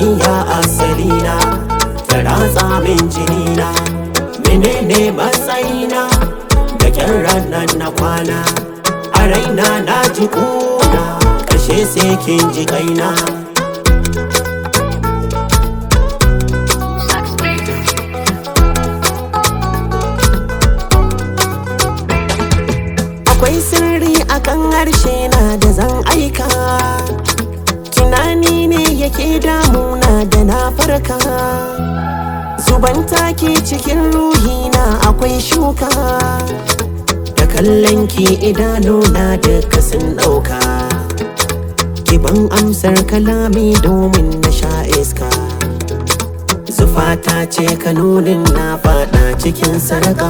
soyayya asalina ta ratsa min jinina menene matsayina da kyan ranar na kwana a raina na ji kuna kashe sai kin ji kaina akwai sirri akan harshe na da zan aika tunani ne yake damuna da na farka zuban take cikin ruhina akwai shuka da kallon ki idanuna duka sun ɗauka kiban amsar kalami domin na sha iska zufata ce kanunin na fada cikin sarƙa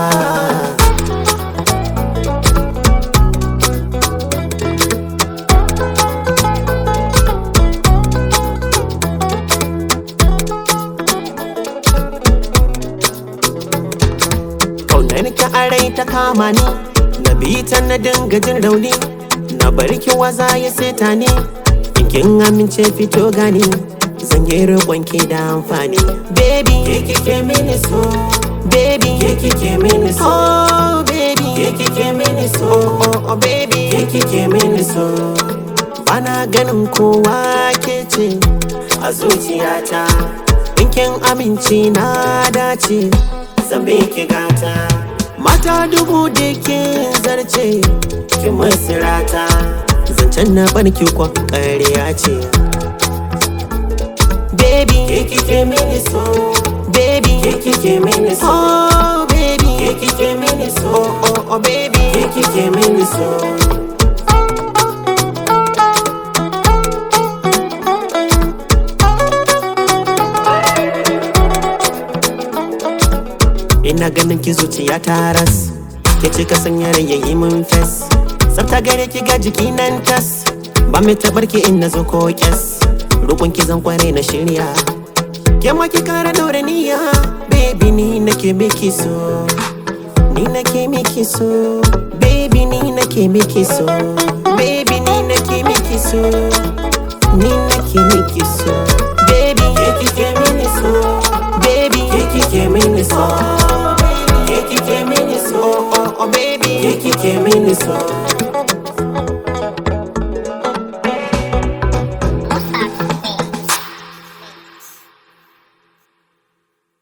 Kaunar ki a rai ta kama ni Na bi ta na dinga jin rauni Na bar ki waza ya seta ni In kin amince fito gani Zan yi roƙon ki da amfani Baby Ke kike mini so Baby Ke kike mini so Oh baby Ke kike mini so Oh oh oh baby Ke kike mini so Bana ganin kowa ke ce A zuciyata In kin amince na dace zan ki gata mata dubu da ke zarce ki masirata zancen na barki kwa ƙarya ce baby ke kike mini so baby ke kike mini so oh baby ke kike mini so oh oh oh baby ke kike mini so Ina ganin ki zuciya ta ras Ke cika sanya rayayi mun fes Tsafta gare ki ga jiki nan tas Ba mai tabar ki in na zo ko kyas Rukun ki zan kware na shirya Ke ma ki kara daure niyya Baby ni nake miki so Ni nake miki so Baby ni nake miki so Baby ni nake miki so Ni nake miki so Baby ke kike mini so Baby ke kike mini so Ke kike mini so Oh oh oh baby Ke kike mini so